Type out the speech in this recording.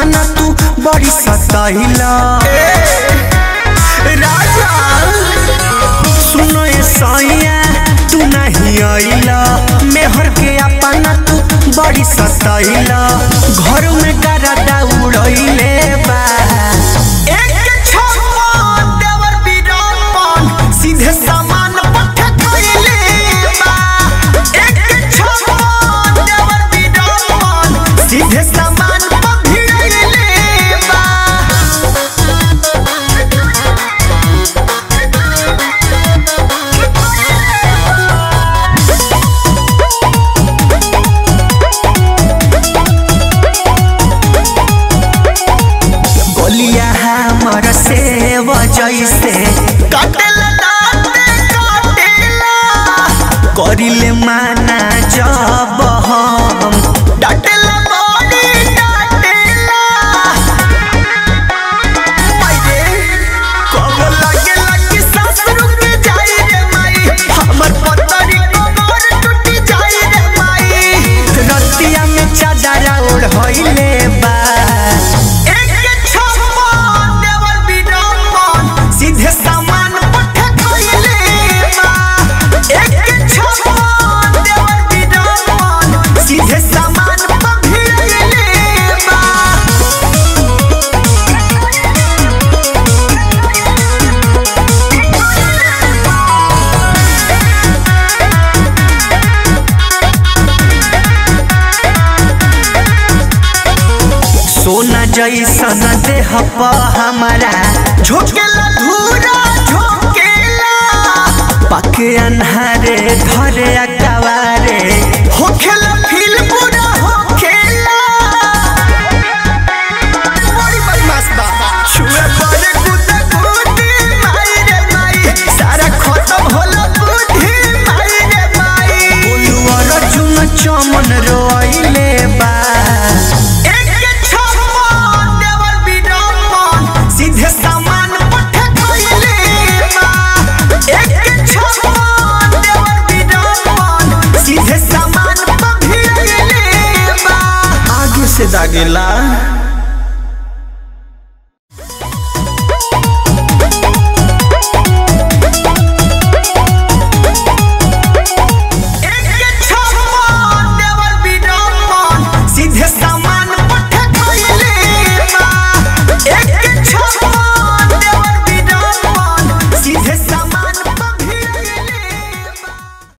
अपना तू बड़ी सताइला राजा सुनो ए सैया तू नहीं आइला मेहर के अपना तू बड़ी सताइला घर में गरदा उड़ैले बा एक छप्पन देवर बीरापन सीधे सामान पठ कइले बा एक छप्पन देवर बीरापन सीधे सामान पभिड़ैले बा गोलिया हमर से जैसे काटेला दाँते काटेला करिले माना जब हम डाटेला बड़ी डाटेला मायरे कब लगे लगी सांस रुक जाई रे माई हमर पतरी कमर टूट जाई रे माई रतिया में चादर ओढ़ होइले बा एक छप्पन देवर बीरापन सीधे सामान पठ कइले बा एक छप्पन देवर बीरापन सीधे सामान पभिड़ैले बा सोना जैसन देह प हमारा झोंकेला धूरा झोंकेला पके अन्हारे धरे अकवारे होखेला फील पूरा होखेला बड़ी बदमाश बा छुए पड़े कुत्ते कुत्ते माई रे माई सारा खत्म होला बुद्धि माई रे माई बोलुआ रजुन चमन रोइले बा एक छप्पन देवर बीरापन सीधे सामान पठ कइले बा एक छप्पन देवर बीरापन सीधे सामान पभिड़ैले बा आगे से दागेला